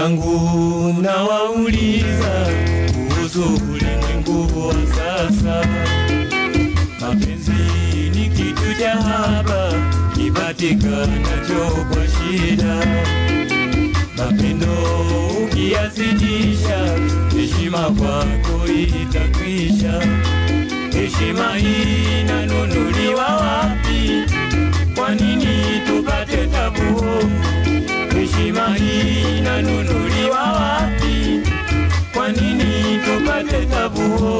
zangu nawauliza kuhusu ulimwengu wa sasa. Mapenzi ni kitu cha haba kipatikanacho kwa shida. Mapendo ukiyazidisha, heshima kwako itakwisha. Heshima hii inanunuliwa wapi? Kwa nini tupate tabu? Heshima hii inanunuliwa wapi? Kwa nini tupate tabu?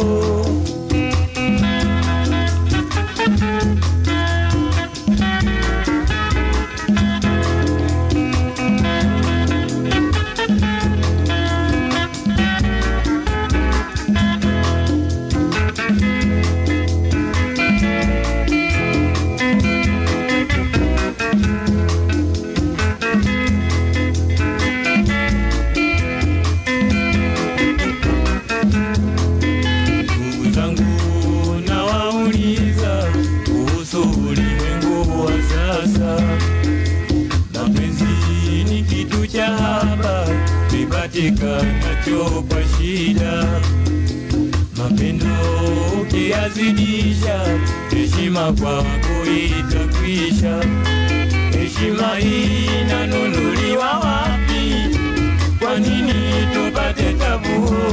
Ndugu zangu nawauliza kuhusu ulimwengu wa sasa. Mapenzi ni kitu cha haba kipatikanacho kwa shida. Mapendo ukiyazidisha, heshima kwako itakwisha. Heshima hii inanunuliwa wapi? Kwa nini tupate tabu?